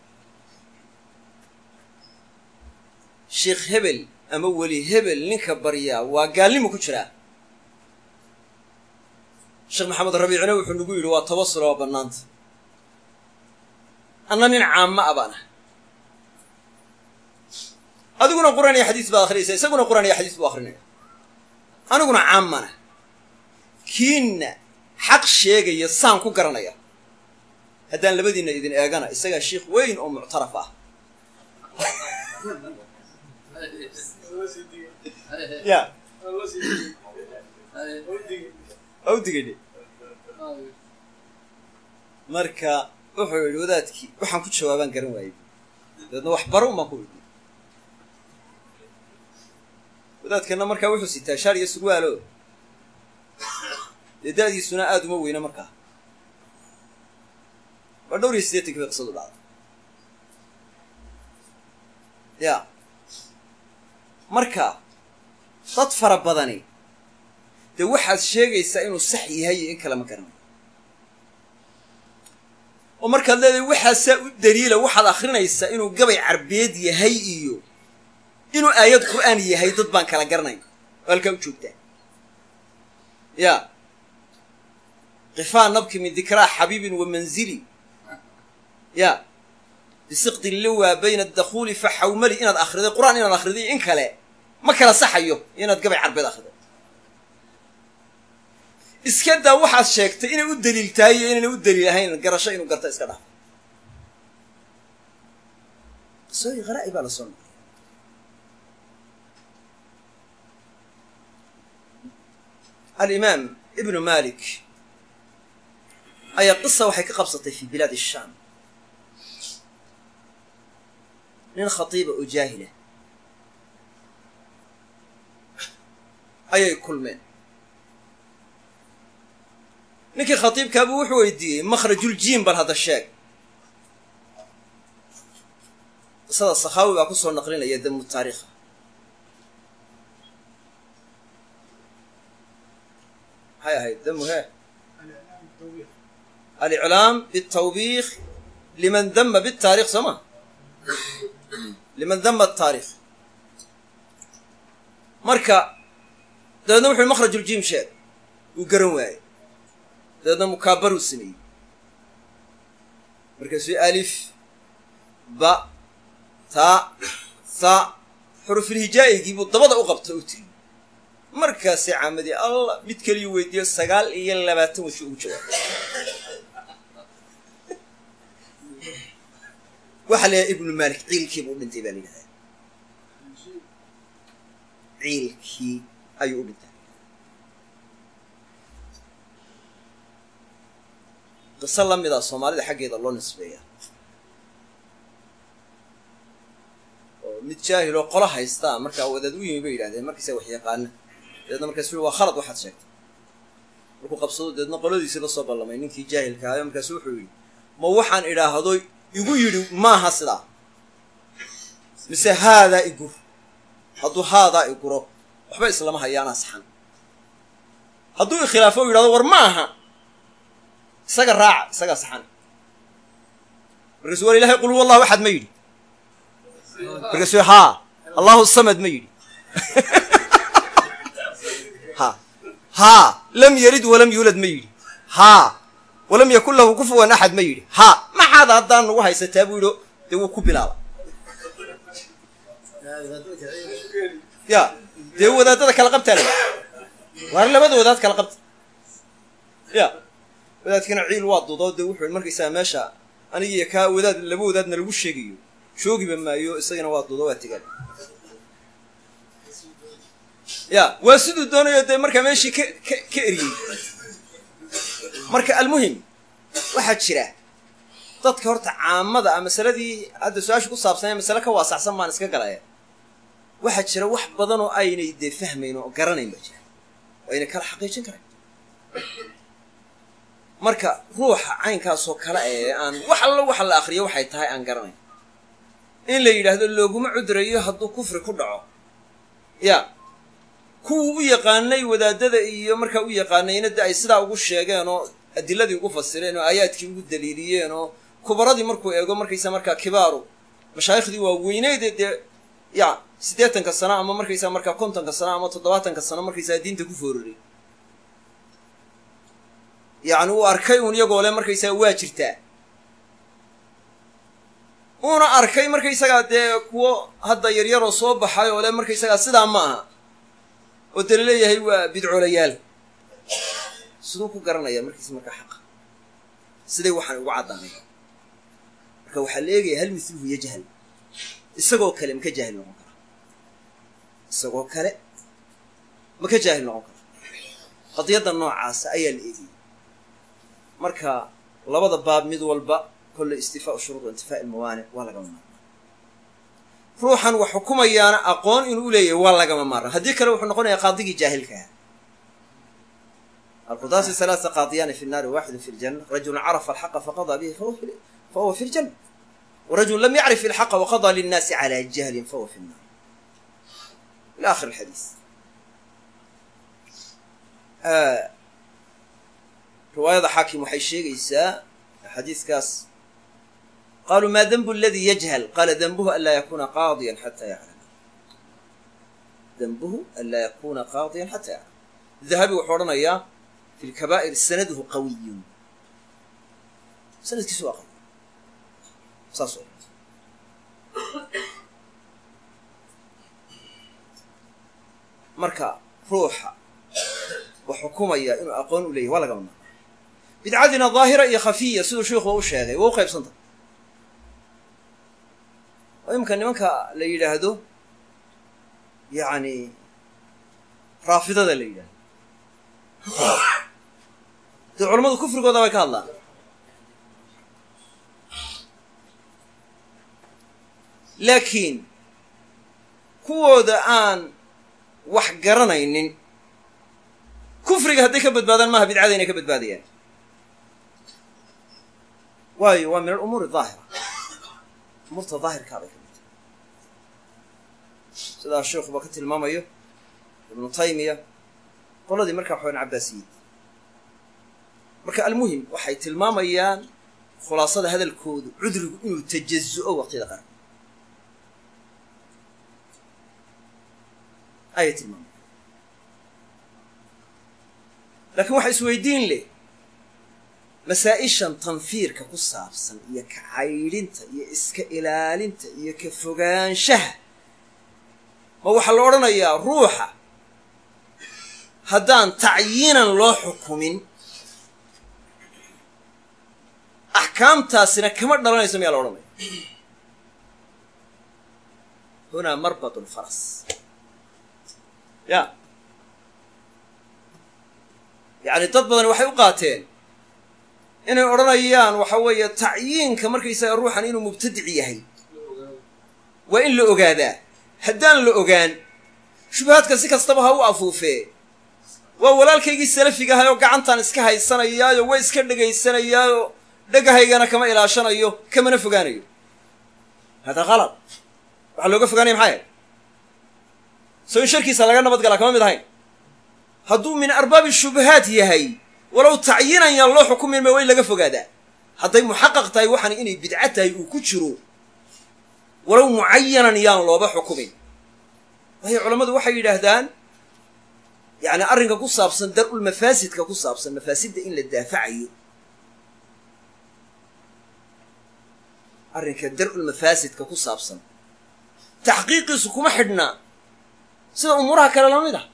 sheekh hebel ama weli hebel ninka baryaa waa gaalnimo ku jiraa sheekh maxamed rabiicina wuxuu nagu yidhi waa tawasul waa bannaanta anna nin caama a baan ah adiguna qur'aan iyo xadiis baad akrinaysaa isaguna qur'aan iyo xadiis buu akrinaya aniguna caamana kiinna xaq sheegaya saan ku garanaya haddaan labadiinna idin eegana isagaa sheikh weyn oo muctaraf ah ya awdigayne marka wuxuu yidhi wadaadkii waxaan ku jawaabaan garan waayey dabeedna wax baro un baan ku idhi wadaadkana markaa wuxuu sitaa shaar iyo surwaalo dee da-diisuna aada uma weyna markaa waa dhowr iyo siddeetanki bay qisadu dhacday ya marka dad fara badani dee waxaad sheegaysaa inuu sax yahay iyo in kale ma garanayo oo markaad leedahay waxaasaa u daliila waxaad akrinaysaa inuu gabay carbeed yahay iyo inuu aayad qur'aan yahay dad baan kala garanayn oo halkaa u joogtaa ya qifaa nabki min dikraa xabiibin wa manzili ya bisiqdi liwa bayna adakhuuli fa xawmali inaad akhriday qur'aan inaad akhriday in kale ma kala saxayo inaad gabay carbeed akhriday iska daa waxaad sheegtay inay u daliil tahay iyo inayna u daliil ahayn garasho inuu garta iska dhaaf qisooyin qaraa'i baa la soo noqday alimaam ibnu malik ayaa qisa waxay ka qabsatay fi bilaad shaam nin khatiiba oo jaahila ayay kulmeen ninkii khatiibkaabuu wuxuu weydiiyey makhrajuljiim bal hadda sheeg qisada sakhaawi baa ku soo naqlinaya damu taariikha maxay ahayd damu he aliclaam bitawbiikh liman dama bitaarikh soo ma liman dama ataarikh marka dabeedna wuxu makhrajuljiim sheeg wuu garan waayey dabeedna mukaabaruu sameeyey markaasuu alif ba taa tha xurufulhijaaigii buu dabada u qabta u tiri markaasay caamadii allah mid keliyu weydiiyo sagaal iyo labaatan washi ugu jawaabay waxaa la yidhaha ibnu malik ciilkii buu u dhintay baa la yidhahdaa ciilkii ayuu u dhintay qiso la mida soomaalida xaggeeda loo nisbeeya oo mid jaahil oo qolo haystaa markaa wadaad u yimi bay yidhahdeen markiisa wax yaqaana dabeedna markaasu ui waa khalad waxaad sheegtay markuu qabsado dabeedna qoladiisii la soo ballamay ninkii jaahilka ahayo markaasu wuxuu yidhi ma waxaan idhaahdo igu yidhi maaha sidaa mise haadaa igur hadduu haadaa iguro waxba islama hayaanaa saxan hadduu ikhilaafo u yidhahdo war ma aha isaga raaca isagaa saxan markaasuu war ilahay qul huwa allahu axad ma yidhi markaasuu haa allahu samad ma yidhi ha haa lam yalid walam yuulad ma yidhi haa walam yakun lahu kufuwan axad ma yidhi haa maxaad haddaan nagu haysataa buu yidhi dee wuu ku bilaaba ya dee wadaadada kala qabtaa la waar labada wadaad kala qabta ya wadaadkana ciil waa dudo dee wuxuu markaysaa meesha anigiiyo kaa wadaad laba wadaadna lagu sheegayo joogiba maayo isagana waa dudo waa tegaan ya waa siduu doonayo dee markaa meeshii ka ka ka eriyey marka almuhim waxaa jira dadka horta caamada a masaladii hadda su-aasha ku saabsanee masale ka waasacsan baan iska galaya waxaa jira wax badan oo aynay dee fahmayn oo garanayn baa jira oo aynay kala xaqiijin karayn marka ruuxa caynkaasoo kale ee aan wax allo waxa la akriyo waxay tahay aan garanayn in la yidhaahdo looguma cudrayo hadduu kufri ku dhaco ya kuwuu u yaqaanay wadaadada iyo markaa u yaqaanayna de ay sidaa ugu sheegeen oo adiladii ugu fasireen oo aayaadkii ugu daliiliyeen oo kubaradii markuu eego markaysa markaa kibaaru mashaayikhdii waa weyneyde dee ya siddeetanka sano ama markaysaa markaa kontonka sano ama toddobaatanka sano markaysaa diinta ku fooriray yacni uu arkay uun iyagoo le markaysaga waa jirtaa uuna arkay markaysagaa dee kuwo hadda yaryaroo soo baxay oo le markaysagaa sidaa ma aha oo dala leeyahay waa bidcoolayaal siduu ku garanaya markiisa markaa xaqa siday waxaan ugu caddaanay marka waxaa la eegaya hal mithluhu yajhal isagoo kale maka jaahil noqon kara isagoo kale maka jaahil noqon kara qadiyadda noocaasa ayaa la eegayay marka labada baab mid walba kolle istifaau shuruud wa intifaa ilmawaanic waa lagama maarmaan ruuxan wax xukumayaana aqoon inuu uleeyahay waa lagama maarmaan haddii kale wuxuu noqonayaa qaadigii jaahilkaha alqudaasi halaaa qaadiyaani fi nnaari waaxidu fi ljanna rajulun carafa alxaqa faqadaa bihi fahuwa fi ljanna warajul lam yacrif ilxaqa waqadaa linnaasi calaa jahlin fahuwa fi nnaar ila akhir alxadiis riwaayada xaakim waxay sheegaysaa xadiiskaas qaaluu maa denbu aladii yajhal qaala denbuhu an laa yakuna qaadiyan xataa yaclama denbuhu an laa yakuna qaadiyan xataa yaclama dahabi wuxuu odhanayaa fi lkabaa'ir sanaduhu qawiyun sanadkiisu waa qawi saas o marka ruuxa wax xukumaya inuu aqoon u leeyahy waa lagama maarmaan bidcadina daahira iyo khafiya siduu sheikhuba u sheegay waa u qaybsanta oo iminka nimanka la yidhaahdo yacni raafidada la yidhahdo dee culammadu kufrigooda bay ka hadlaan laakiin kuwooda aan wax garanaynin kufriga hadday ka badbaadaan maaha bidcada inay ka badbaadayaan waayo waa min alumuuri daahira umuurta daahirkaabay ka midta sidaa sheikuba ka tilmaamayo ibnu taymiya qoladii markaa waxawan cabbaasiyid marka almuhim waxay tilmaamayaan khulaasada hadalkoodu cudrigu inuu tajazu'o waqtiyada qaran ayay tilmaamaya laakiin waxa isweydiin leh masaa-ishan tanfiirka ku saabsan iyo ka caydhinta iyo iska ilaalinta iyo ka fogaanshaha ma waxaa la odhanayaa ruuxa haddaan tacyiinan loo xukumin axkaamtaasina kama dhalanayso miyaa la odhanaya hunaa marbad lfaras ya yacni dad badan waxay u qaateen inay odhanayaan waxa weeye tacyiinka markaysaga ruuxan inuu mubtadic yahay waa in la ogaadaa haddaan la ogaan shubahaadka si kastaba ha u afuufee waa walaalkaygii salafiga ahay oo gacantaan iska haysanayaayo waa iska dhegaysanayaayo dhagahaygana kama ilaashanayo kamana fogaanayo hada qalad waxaa looga fogaanaya maxay ahayd soo in sharkiisa laga nabad galaa kama mid ahayn hadduu min arbaabi shubahaat yahay walow tacyiinan yaan loo xukumin ma waa in laga fogaadaa hadday muxaqaq tahay waxaan inay bidco tahay uu ku jiro walow mucayanan yaan looba xukumin waayo culammadu waxay yidhaahdaan yacni arrinka ku saabsan dar-ul mafaasidka ku saabsan mafaasidda in la daafacayo arrinka dar-ul mafaasidka ku saabsan taxqiiqiisu kuma xidhnaa sida umuuraha kale la mid ah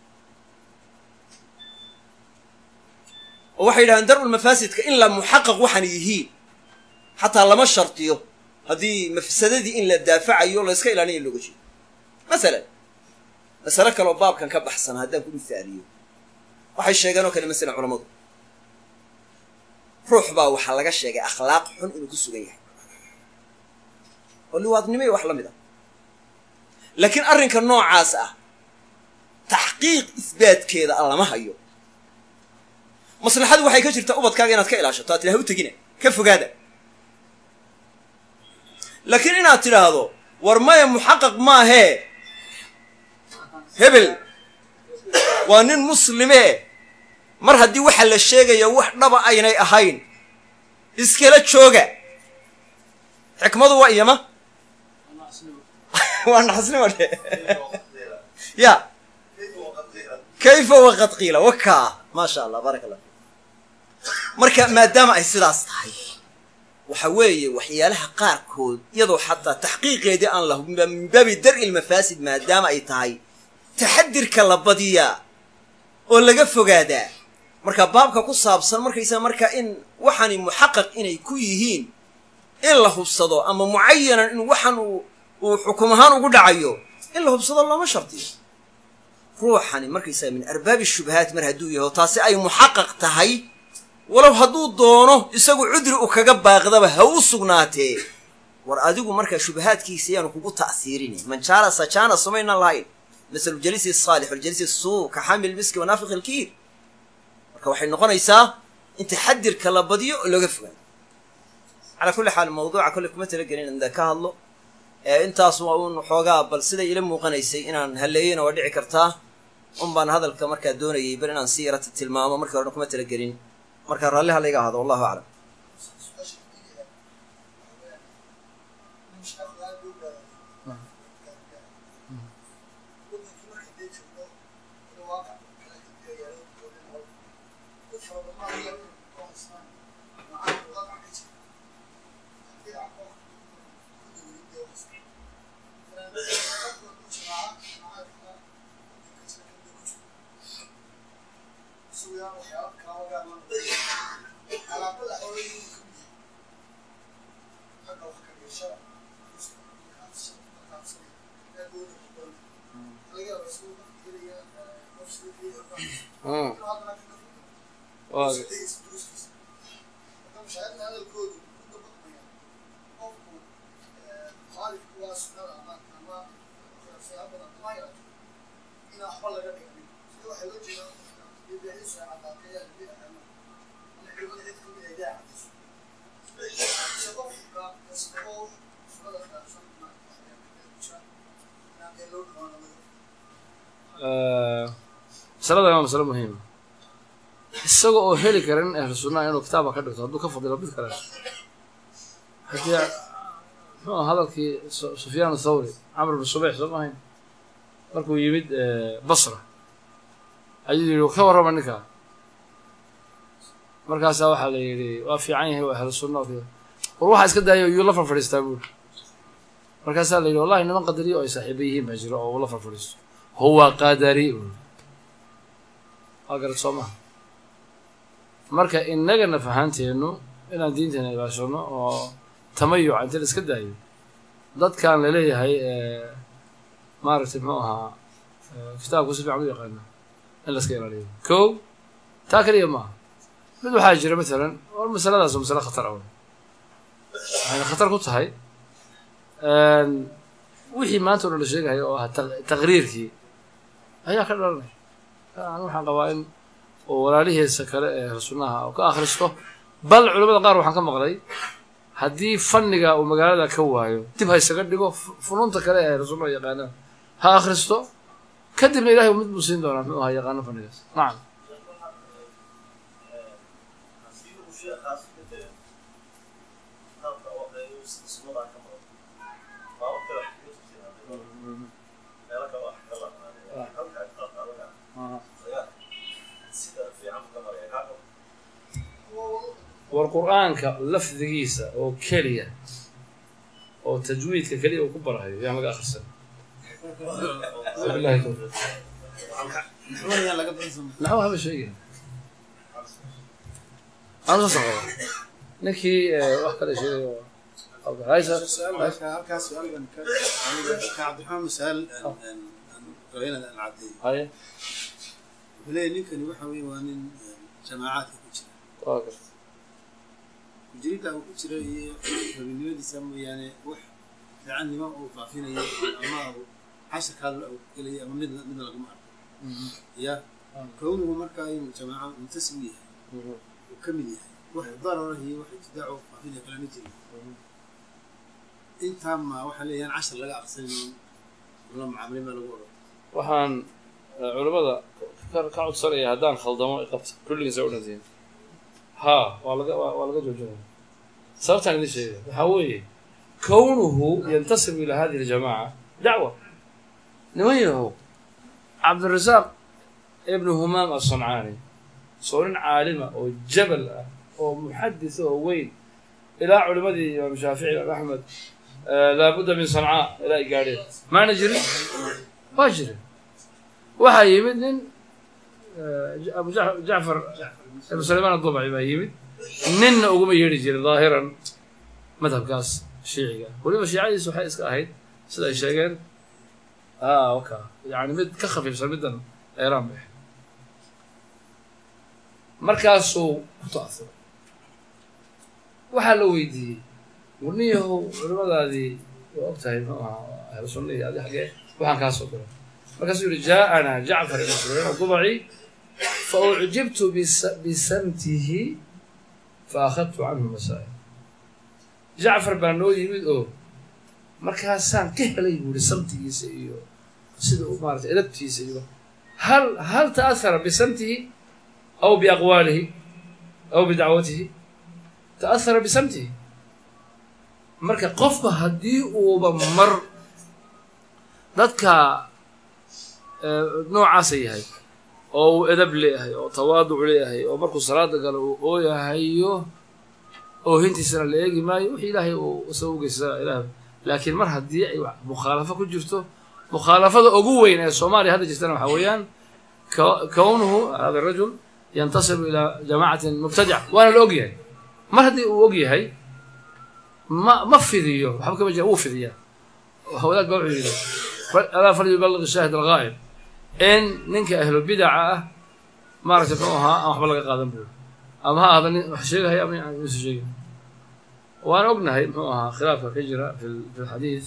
oo waxay yidhahdeen dar-ul mafaasidka in la muxaqaq waxaan yihiin xataa lama shartiyo haddii mafsadadii in la daafacayo la yska ilaalinayo looga jeedo masalan masale kaleoo baabkan ka baxsan haddaan ku misaaliyo waxay sheegeen oo kale masalan culammadu ruux baa waxaa laga sheegay akhlaaq xun inuu ku sugan yahay oo liwaadnimo iyo wax la mid ah laakiin arrinka noocaas ah taxqiiq isbaatkeeda a lama hayo maslaxadu waxay ka jirtaa ubadkaaga inaad ka ilaashato aad tidhaha u tegina ka fogaada laakiin inaad tidhaahdo war maya muxaqaq maahee hebel waa nin muslimee mar haddii waxa la sheegaya wax dhaba aynay ahayn iskala jooga xikmadu waa iyama waa naxasnimo dhe ya kayfa waqad qiila wakaa maasha allah baaraka allah marka maadaama ay sidaas tahay waxa weeye waxyaalaha qaarkood iyadoo xataa taxqiiqeedii aan lahu min baabi dar'i lmafaasid maadaama ay tahay taxadirka la badiyaa oo laga fogaadaa marka baabka ku saabsan markaysaa marka in waxani muxaqaq inay ku yihiin in la hubsado ama mucayanan in waxan uu uu xukum ahaan ugu dhacayo in la hubsado looma shardiyo ruuxani markaysaa min arbaabi shubahaat mar hadduu yaho taasi ay muxaqaq tahay walow hadduu doono isagu cudri u kaga baaqdaba ha u sugnaatee war adigu markaa shubahaadkiisa yaanu kugu ta'siirini man jaala sajaana sumaynan lahayn masalu jalisi saalix waljalisi suu ka xamil miski wanaafiq ilkiir marka waxay noqonaysaa in taxadirka la badiyo oo looga fogaado calaa kulli xaal mawduuca kolle kuma talagelin inda ka hadlo intaas waa uun xoogaa bal siday ila muuqanaysay inaan halleeyena waa dhici kartaa un baan hadalka markaa doonayay bal inaan si yarata tilmaamo markii horena kuma talagelin marka raalliha layga ahado wallahu aclam masalada waa masalo muhiima isaga oo heli karan ahlu sunnaha inuu kitaabka ka dhigto hadduu ka fadilo mid kale haddii muxuu hadalkii sufyaan athawri camr bin subayx soo mahayn markuu yimid basra ayuu yidhi ka warrama ninkaa markaasaa waxaa la yidhi waa fiican yahay waa ahlu sunna war waxaa iska daayo yuu la farfadhiistaa buuri markaasaa la yidhi wallahi niman qadariyo oo ay saaxiiba yihiin baa jiro oo uu la farfadhiisto huwa qadari waa garad soo maha marka innagana fahaanteennu inaan diinteena ilaashano oo tamayuca inta la iska daayo dadkan laleeyahay maaragtay muxuu ahaa kitaabku si fiican u yaqaana in la iska ilaaliyo ko taa keliya maaha mid waxaa jira matalan war masaladaas oo masale khatar ah waxayna khatar ku tahay wixii maanta o dhan la sheegahay oo ahaa taqriirkii ayaa ka dhalanaya an waxaan qabaa in oo walaalihiisa kale ee ahlu sunnaha oo ka akhristo bal culamada qaar waxaan ka maqlay haddii fanniga uu magaalada ka waayo dib ha isaga dhigo funuunta kale ee ahlu sunnaha yaqaanaan ha akhristo kadibna ilahay mid buu siin doonaa muxuu ahaa yaqaano fannigaas nacam war qur-aanka lafdigiisa oo keliya oo tajwiidka keliya uu ku barahayo yaa laga akhrisan wabillahi tawfiiq naxwo haba sheegaya anu saas qaba ninkii wax kale sheegayo halkaas su-aal baan ka cabdiraxmaan masaal inad aan caddeeyo haye wuxuu leeyahy ninkani waxa weeye waa nin jamaacaadka ku jira waa garta kujirida uu ku jira iyo rabinimadiisa mooyaane wax fiicannimo uu faafinayo ama uu cashirkaa uu gelaya ama midna midna laguma arko ya kownuhu markaa inuu jamaaco muntasib u yahay uu ka mid yahay wax darara iyo wax ibtidaac uu faafinaya kalama jirin intaa ma waxaa leeyahan cashir laga aqsanin la mucaamilin baa lagu odhan waxaan eh, culimmada ka ka codsanaya haddaan khaldamo iqabta kulligiisa u dhantiin ha waa laga waa waa laga joojinaya sababtaan idin sheegaya waxaa weeye kownuhu yantasibu ila hadihi aljamaaca dacwa niman yahow cabdirasaaq ibnu humaam asancaani soo nin caalima oo jabal ah oo muxadis oo weyn ilaa culimadii imaam shaafici imaam axmed eh, laabudda min sancaa ilaa ay gaadheen maana jirin waa jirin waxaa yimid nin eh, abu Ja- jacfar ibnu sulaymaan adubci baa yimid ninna uguma yeedhi jirin daahiran madhabkaas shiiciga weliba shiicadiisu waxay iska ahayd sida ay sheegeen ah waka yani mid ka khafiifsan middan eeraan bay ahayd markaasuu ku ta'asuray waxaa la weydiiyey warniyahow culimadaadii waa og tahay muxuu ahaa ahlu sunnihii adi xaggee waxaan kaa soo diray markaasuu yihi jaaءanaa jacfar ibn sulaymaan adubaci faucjibtu bis- bisamtihi faakhadtu canhu masaa'il jacfar baa noo yimid oo markaasaan ka helay buu yihi samtigiisa iyo sida uu maarata edabtiisa iyo hal hal ta'ahara bisamtihi aw biaqwaalihi aw bidacwatihi ta'ahara bisamtihi marka qofka haddii uuba mar dadka eh, noocaasa yahay oo uu edab leeyahay oo tawaaduc leeyahay oo markuu salaada galo uu ooyahayo oohintiisana la eegi maayo wixii ilaahay uu isaga u geysta ilaah laakiin mar haddii ay wax mukhaalafo ku jirto mukhaalafada ugu weyn ee soomaaliya hadda jirtana waxaa weeyaan ko- kownuhu hada rajul yantasibu ilaa jamaacatin mubtadica waana la og yahay mar haddii uu og yahay ma ma fidiyo waxba kama jira wuu fidiyaa wadaad baa wuxuu yidhi fa- alaa falyuballigh shaahid alghaa'ib in ninka ahlu bidaca ah maaragtay muxuu ahaa aan waxba laga qaadan buuri ama ha ahda nin wax sheegahaya ama aan isu sheegin waan ognahay muxuu ahaa khilaafka ka jira fi l- fi lxadiid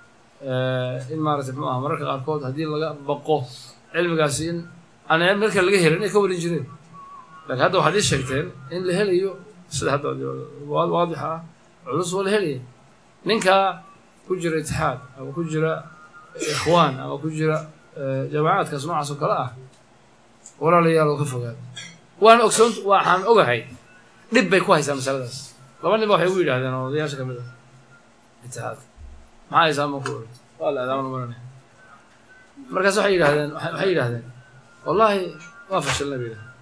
in maaragtay muxuu ahaa mararka qaarkood haddii laga baqo cilmigaasi in aan marka laga helin inay ka warin jireen laakiin hadda waxaad ii sheegteen in la helayo sida hadda wa- waadixa ah culus waa la helaya ninkaa ku jira itixaad ama ku jira ikhwaan ama ku jira eh, jamaacaadkaas noocaas oo kale ah walaalayaal oo ka fogaad waan ogsoon waxaan ogahay dhib bay ku haysaa masaladaas laba nin ba waxay ugu yidhahdeen oo odayaasha ka mid ah itixaadka maxaa haysaa ma ku oran waa la adaaman maranay markaas waxay yidhahdeen waxay waxay yidhahdeen wallaahi waa fashilnay bay yidhahdeen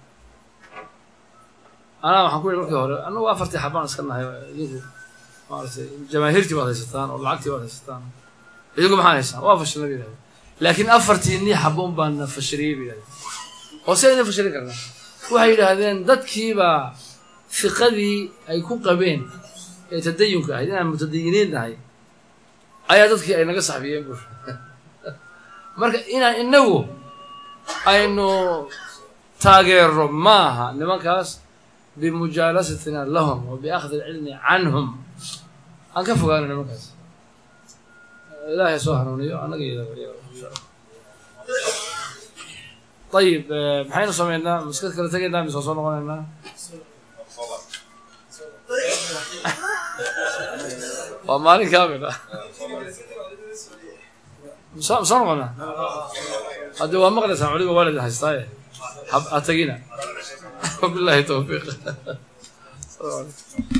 anaa waxaan ku yidhi markii hore annagu afartii xabaan iska nahay idinku maaragtay jamaahiirtii baad haysataan oo lacagtii baad haysataan idinku maxaa haysaan waa fashilnay bay yidhahdeen laakiin afartii nii xabo un baan na fashiliyey bay yidhahdeen oo se idin fashilin karnaa waxay yidhaahdeen dadkiibaa fiqadii ay ku qabeen ee tadayunka ahayd inaan mutadayiniin nahay ayaa dadkii ay naga saxbiyeen bur marka inaan inagu aynu taageero maaha nimankaas bimujaalasatina lahum wa biakhdi alcilmi canhum aan ka fogaano nimankaas ilaahay soo hanuuniyo annaga iyo insha allah ayib eh, maxaynu sameynaa maskad kala tegaynaa mise waa soo noqonaynaa waa maalin kaamil ah soo soo noqonaa haddi waa maqlaysaan culiga waalid haystaaye ha ha tegina wabillahi towfiiq